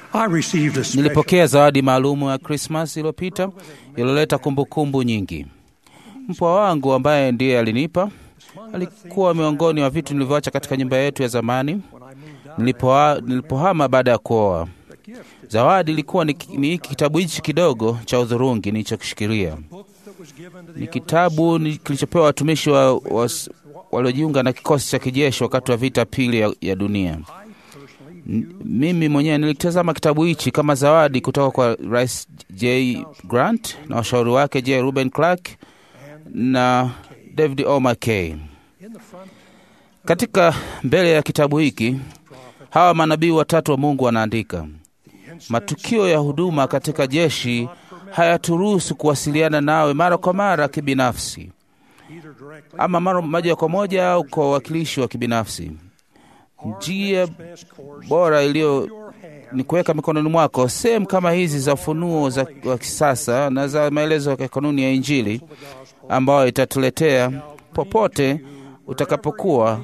I received a special Nilipokea zawadi maalumu ya Krismas iliyopita iliyoleta kumbukumbu nyingi. Mpwa wangu ambaye ndiye alinipa alikuwa miongoni mwa vitu nilivyoacha katika nyumba yetu ya zamani nilipoa- nilipohama baada ya kuoa. Zawadi ilikuwa ni ni hiki kitabu hichi kidogo cha udhurungi nilichokishikilia. Ni kitabu ni- kilichopewa watumishi wa, wa, waliojiunga na kikosi cha kijeshi wakati wa vita pili ya, ya dunia. N- Mimi mwenyewe nilikitazama kitabu hichi kama zawadi kutoka kwa Rais J. Grant na washauri wake J. Ruben Clark na David O. McKay. Katika mbele ya kitabu hiki hawa manabii watatu wa Mungu wanaandika, matukio ya huduma katika jeshi hayaturuhusu kuwasiliana nawe mara kwa mara kibinafsi, ama mara moja kwa moja au kwa uwakilishi wa kibinafsi. Njia bora iliyo ni kuweka mikononi mwako sehemu kama hizi za ufunuo za wa kisasa na za maelezo ya kanuni ya Injili ambayo itatuletea popote utakapokuwa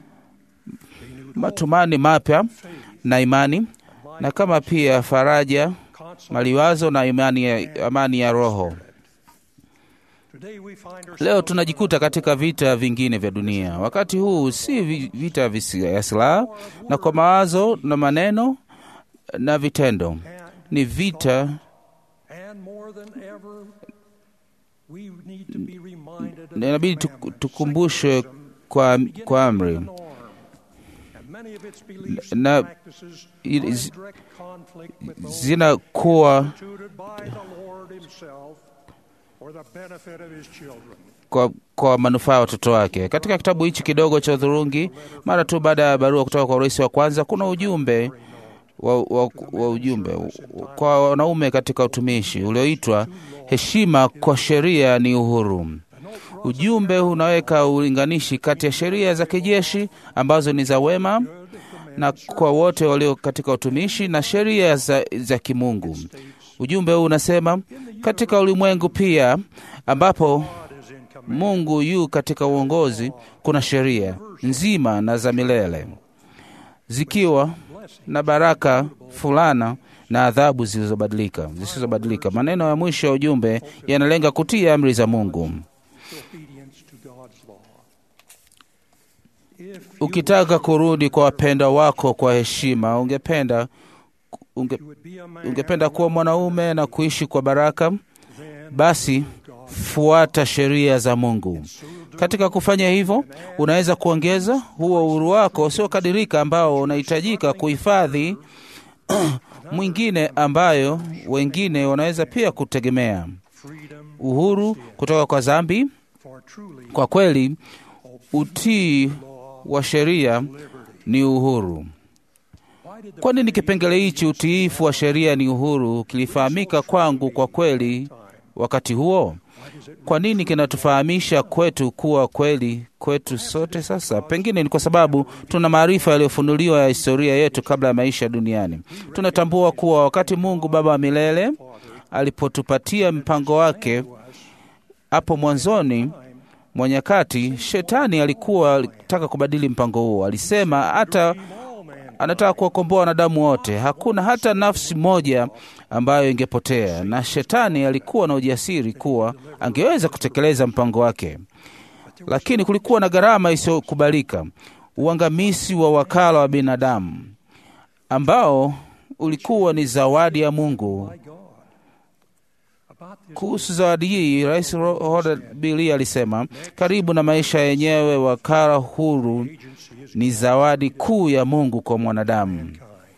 matumani mapya na imani na kama pia faraja, maliwazo na imani ya, amani ya roho. Today we find ourselves Leo tunajikuta katika vita vingine vya dunia. Wakati huu si vi- vita visi- ya silaha na kwa mawazo na maneno na vitendo, ni vita and more than ever we need to be reminded of na inabidi the tuk- commandments, tukumbushwe kwa, beginning kwa with amri the norm, and many of its beliefs Na- and practices i- are in zi- direct conflict with those zinakuwa instituted by the Lord himself for the benefit of his children. kwa, kwa manufaa ya watoto wake. Katika kitabu hichi kidogo cha udhurungi, mara tu baada ya barua kutoka kwa rais wa kwanza, kuna ujumbe wa, wa, wa ujumbe kwa wanaume katika utumishi ulioitwa heshima kwa sheria ni uhuru. Ujumbe unaweka ulinganishi kati ya sheria za kijeshi ambazo ni za wema na kwa wote walio katika utumishi na sheria za, za kimungu. Ujumbe huu unasema katika ulimwengu pia ambapo Mungu yu katika uongozi, kuna sheria nzima na za milele zikiwa na baraka fulana na adhabu zilizobadilika zisizobadilika. Maneno ya mwisho ya ujumbe yanalenga kutii amri za Mungu. Obedience to God's law. If Ukitaka kurudi kwa wapendwa wako kwa heshima, ungependa unge, you would be a man ungependa kuwa mwanaume na kuishi kwa baraka, basi fuata sheria za Mungu. Katika kufanya hivyo, unaweza kuongeza huo uhuru wako usiokadirika ambao unahitajika kuhifadhi mwingine ambayo wengine wanaweza pia kutegemea, freedom uhuru kutoka kwa dhambi. for truly Kwa kweli, utii wa sheria ni uhuru. why did the Kwa nini kipengele hichi utiifu wa sheria ni uhuru kilifahamika kwangu kwa kweli wakati huo? Kwa nini kinatufahamisha kwetu kuwa kweli kwetu sote sasa? Pengine ni kwa sababu tuna maarifa yaliyofunuliwa ya historia yetu kabla ya maisha duniani. Tunatambua kuwa wakati Mungu Baba wa milele alipotupatia mpango wake hapo mwanzoni mwa nyakati, shetani alikuwa alitaka kubadili mpango huo. Alisema hata anataka kuwakomboa wanadamu wote, hakuna hata nafsi moja ambayo ingepotea, na shetani alikuwa na ujasiri kuwa angeweza kutekeleza mpango wake, lakini kulikuwa na gharama isiyokubalika, uangamizi wa wakala wa binadamu ambao ulikuwa ni zawadi ya Mungu. about this Kuhusu zawadi hii, Rais Robert Bili alisema, karibu na maisha yenyewe, wakala huru ni zawadi kuu ya Mungu kwa mwanadamu.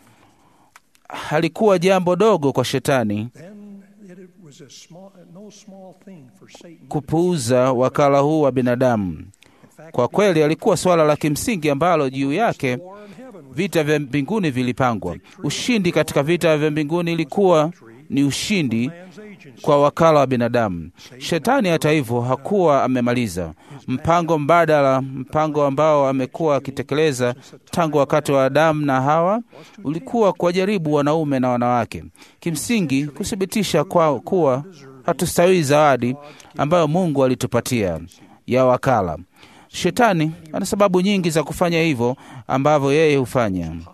Halikuwa jambo dogo kwa shetani then it was a small no small thing for Satan kupuuza wakala huu wa binadamu. Kwa kweli, alikuwa suala la kimsingi ambalo juu yake war in heaven was vita vya mbinguni vilipangwa. Ushindi katika vita vya mbinguni ilikuwa ni ushindi man's agency. kwa wakala wa binadamu. Shetani hata hivyo hakuwa amemaliza mpango mbadala, mpango ambao amekuwa akitekeleza tangu wakati wa Adamu na Hawa ulikuwa kuwajaribu wanaume na wanawake, kimsingi kuthibitisha kwa kuwa hatustahili zawadi ambayo Mungu alitupatia ya wakala. Shetani ana sababu nyingi za kufanya hivyo ambavyo yeye hufanya,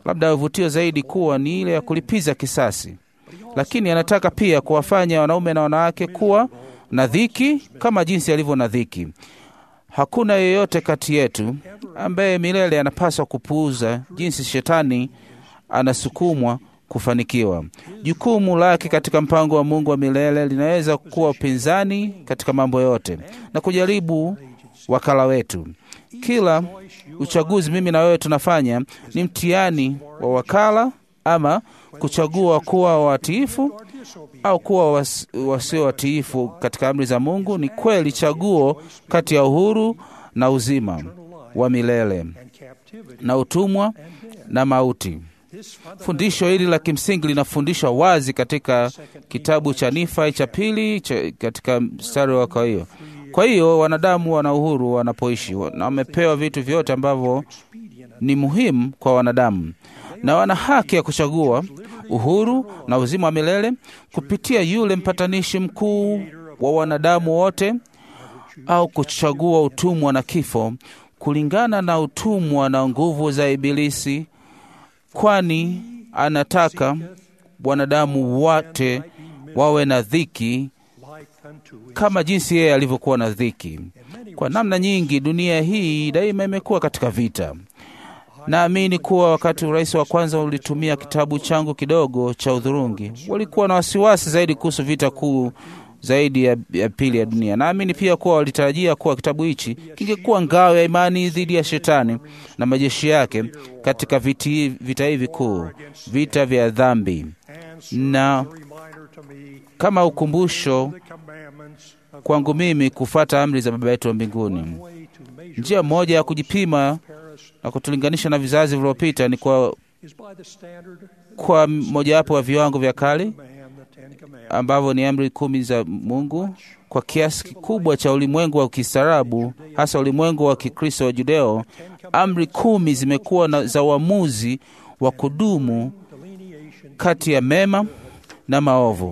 labda vutio zaidi kuwa ni ile ya kulipiza kisasi, lakini anataka pia kuwafanya wanaume na wanawake kuwa na dhiki kama jinsi alivyo na dhiki. Hakuna yeyote kati yetu ambaye milele anapaswa kupuuza jinsi shetani anasukumwa kufanikiwa. Jukumu lake katika mpango wa Mungu wa milele linaweza kuwa upinzani katika mambo yote na kujaribu wakala wetu. Kila uchaguzi mimi na wewe tunafanya ni mtihani wa wakala, ama kuchagua kuwa watiifu au kuwa was, wasio watiifu katika amri za Mungu. Ni kweli chaguo kati ya uhuru na uzima wa milele na utumwa na mauti. Fundisho hili la kimsingi linafundishwa wazi katika kitabu cha Nifai cha pili cha, katika mstari wa kwa hiyo. Kwa hiyo wanadamu wana uhuru wanapoishi na wamepewa vitu vyote ambavyo ni muhimu kwa wanadamu, na wana haki ya kuchagua uhuru na uzima wa milele kupitia yule mpatanishi mkuu wa wanadamu wote, au kuchagua utumwa na kifo kulingana na utumwa na nguvu za Ibilisi, kwani anataka wanadamu wote wawe na dhiki kama jinsi yeye alivyokuwa na dhiki. Kwa namna nyingi, dunia hii daima imekuwa katika vita. Naamini kuwa wakati urais wa kwanza ulitumia kitabu changu kidogo cha udhurungi, walikuwa na wasiwasi zaidi kuhusu vita kuu zaidi ya, ya pili ya dunia. Naamini pia kuwa walitarajia kuwa kitabu hichi kingekuwa ngao ya imani dhidi ya shetani na majeshi yake katika viti, vita hivi kuu, vita vya dhambi, na kama ukumbusho kwangu mimi kufuata amri za Baba yetu wa mbinguni. Njia moja ya kujipima na kutulinganisha na vizazi vilivyopita ni kwa, kwa mojawapo wa viwango vya kale ambavyo ni amri kumi za Mungu. Kwa kiasi kikubwa cha ulimwengu wa kistaarabu, hasa ulimwengu wa Kikristo wa Judeo, amri kumi zimekuwa na za uamuzi wa kudumu kati ya mema na maovu.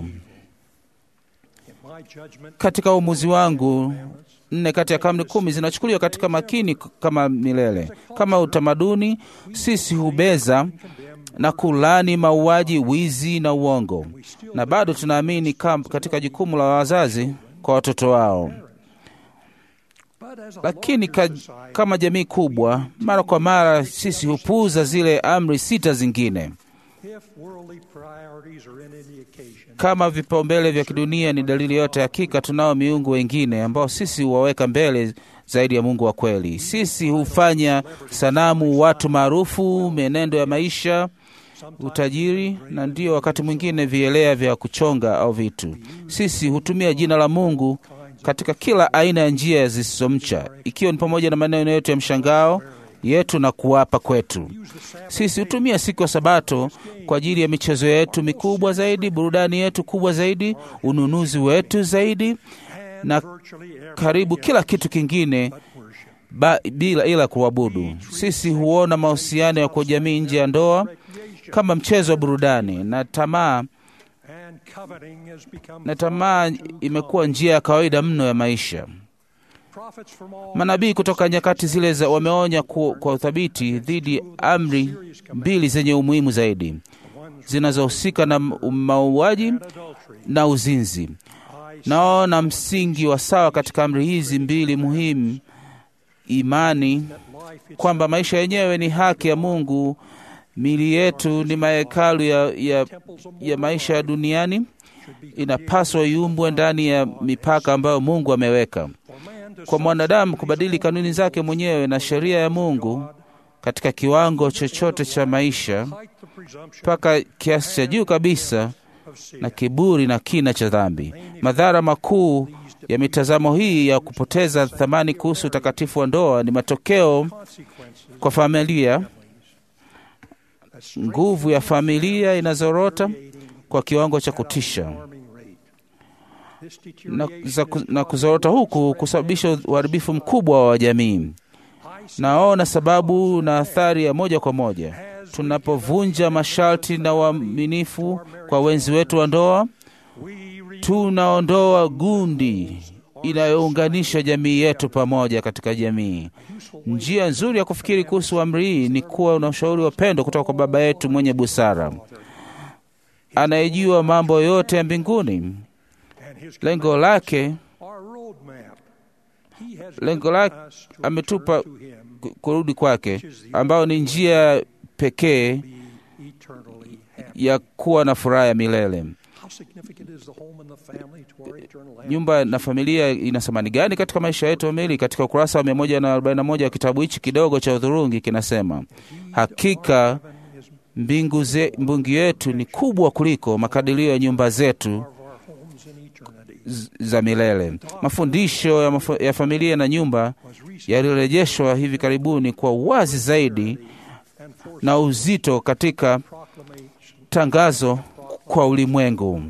Katika uamuzi wangu, nne kati ya amri kumi zinachukuliwa katika makini kama milele. Kama utamaduni, sisi hubeza na kulani mauaji, wizi na uongo, na bado tunaamini katika jukumu la wazazi kwa watoto wao. Lakini ka, kama jamii kubwa, mara kwa mara sisi hupuuza zile amri sita zingine. Kama vipaumbele vya kidunia ni dalili yote, hakika tunao miungu wengine ambao sisi huwaweka mbele zaidi ya Mungu wa kweli. Sisi hufanya sanamu watu maarufu, mienendo ya maisha, utajiri, na ndio wakati mwingine vielea vya kuchonga au vitu. Sisi hutumia jina la Mungu katika kila aina ya njia zisizomcha, ikiwa ni pamoja na maneno yetu ya mshangao yetu na kuwapa kwetu. Sisi hutumia siku ya Sabato kwa ajili ya michezo yetu mikubwa zaidi, burudani yetu kubwa zaidi, ununuzi wetu zaidi, na karibu kila kitu kingine ba, bila ila kuabudu. Sisi huona mahusiano ya kwa jamii nje ya ndoa kama mchezo wa burudani, na tamaa na tamaa imekuwa njia ya kawaida mno ya maisha. Manabii kutoka nyakati zile za wameonya kwa, kwa uthabiti dhidi ya amri mbili zenye umuhimu zaidi zinazohusika na mauaji na uzinzi. Naona msingi wa sawa katika amri hizi mbili muhimu: imani kwamba maisha yenyewe ni haki ya Mungu, mili yetu ni mahekalu ya, ya, ya maisha ya duniani, inapaswa iumbwe ndani ya mipaka ambayo Mungu ameweka kwa mwanadamu kubadili kanuni zake mwenyewe na sheria ya Mungu katika kiwango chochote cha maisha mpaka kiasi cha juu kabisa na kiburi na kina cha dhambi. Madhara makuu ya mitazamo hii ya kupoteza thamani kuhusu utakatifu wa ndoa ni matokeo kwa familia. Nguvu ya familia inazorota kwa kiwango cha kutisha na, na kuzorota huku kusababisha uharibifu mkubwa wa jamii. Naona sababu na athari ya moja kwa moja tunapovunja masharti na uaminifu kwa wenzi wetu wa ndoa, tunaondoa gundi inayounganisha jamii yetu pamoja katika jamii. Njia nzuri ya kufikiri kuhusu amri hii ni kuwa na ushauri wa pendo kutoka kwa Baba yetu mwenye busara anayejua mambo yote ya mbinguni. Lengo lake lengo lake ametupa ku- kurudi kwake, ambayo ni njia pekee ya kuwa na furaha ya milele. Nyumba na familia ina thamani gani katika maisha yetu kamili? Katika ukurasa wa 141 wa kitabu hichi kidogo cha udhurungi kinasema, hakika mbingu ze, mbingu yetu ni kubwa kuliko makadirio ya nyumba zetu z- za milele. Mafundisho ya, maf ya familia na nyumba yalirejeshwa hivi karibuni kwa uwazi zaidi na uzito katika tangazo kwa ulimwengu.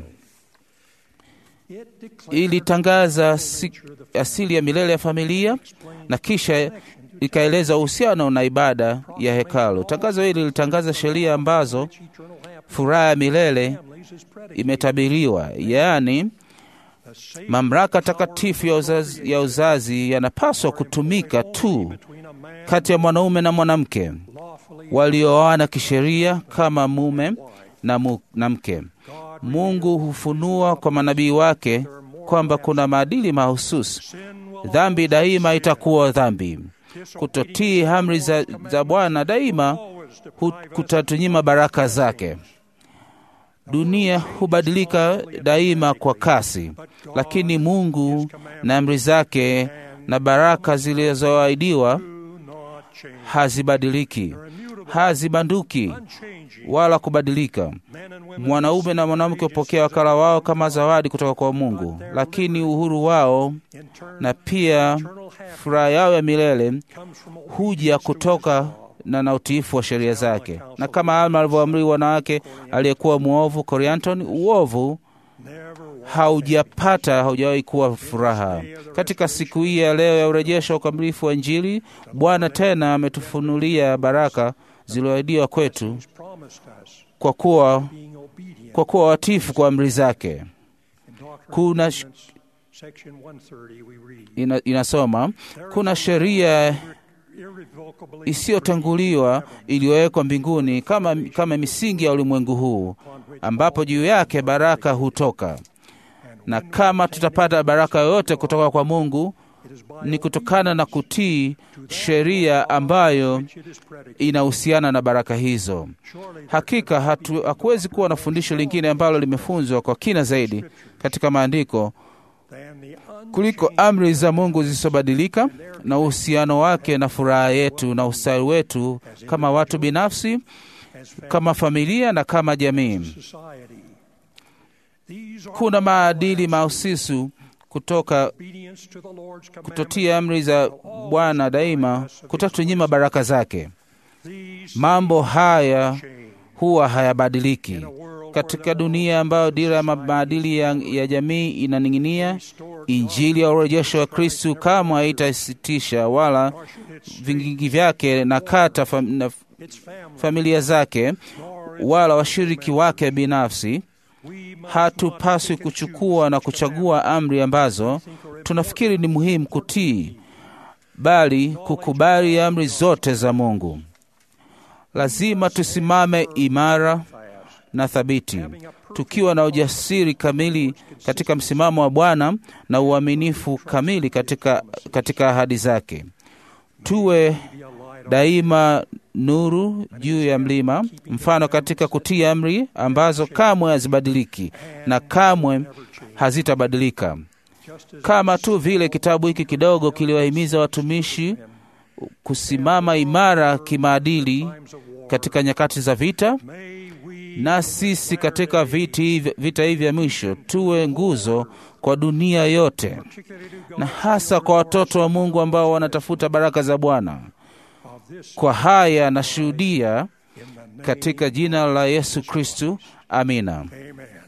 Ilitangaza si, asili ya milele ya familia na kisha ikaeleza uhusiano na ibada ya hekalu. Tangazo hili lilitangaza sheria ambazo furaha ya milele imetabiriwa, yaani mamlaka takatifu ya uzazi, ya uzazi yanapaswa kutumika tu kati ya mwanaume na mwanamke walioana kisheria kama mume na, mu, na mke. Mungu hufunua kwa manabii wake kwamba kuna maadili mahususi. Dhambi daima itakuwa dhambi. Kutotii amri za, za Bwana daima hu- kutatunyima baraka zake. Dunia hubadilika daima kwa kasi, lakini Mungu na amri zake na baraka zilizoahidiwa hazibadiliki, hazibanduki wala kubadilika. Mwanaume na mwanamke hupokea wakala wao kama zawadi kutoka kwa Mungu, lakini uhuru wao na pia furaha yao ya milele huja kutoka na na utiifu wa sheria zake. Na kama Alma alivyoamri wanawake aliyekuwa mwovu Corianton, uovu haujapata haujawahi kuwa furaha. Katika siku hii ya leo ya urejesho wa ukamilifu wa Injili, Bwana tena ametufunulia baraka zilizoahidiwa kwetu kwa kuwa kwa kuwa watifu kwa amri zake. Kuna sh- ina, inasoma kuna sheria isiyotanguliwa iliyowekwa mbinguni kama, kama misingi ya ulimwengu huu, ambapo juu yake baraka hutoka. Na kama tutapata baraka yoyote kutoka kwa Mungu ni kutokana na kutii sheria ambayo inahusiana na baraka hizo. Hakika hatu, hakuwezi kuwa na fundisho lingine ambalo limefunzwa kwa kina zaidi katika maandiko kuliko amri za Mungu zisizobadilika na uhusiano wake na furaha yetu na ustawi wetu kama watu binafsi, kama familia na kama jamii. Kuna maadili mahususi kutoka kutotia amri za Bwana daima kutatunyima baraka zake. Mambo haya huwa hayabadiliki katika dunia ambayo dira ya maadili ya, ya jamii inaning'inia. Injili ya urejesho wa Kristu kamwe haitasitisha wala vingingi vyake na kata fam, na familia zake wala washiriki wake binafsi. Hatupaswi kuchukua na kuchagua amri ambazo tunafikiri ni muhimu kutii, bali kukubali amri zote za Mungu. Lazima tusimame imara na thabiti, tukiwa na ujasiri kamili katika msimamo wa Bwana na uaminifu kamili katika, katika ahadi zake. Tuwe daima nuru juu ya mlima, mfano katika kutii amri ambazo kamwe hazibadiliki na kamwe hazitabadilika, kama tu vile kitabu hiki kidogo kiliwahimiza watumishi kusimama imara kimaadili katika nyakati za vita. Na sisi katika viti, vita hivi vya mwisho tuwe nguzo kwa dunia yote, na hasa kwa watoto wa Mungu ambao wanatafuta baraka za Bwana. Kwa haya nashuhudia katika jina la Yesu Kristu, amina. Amen.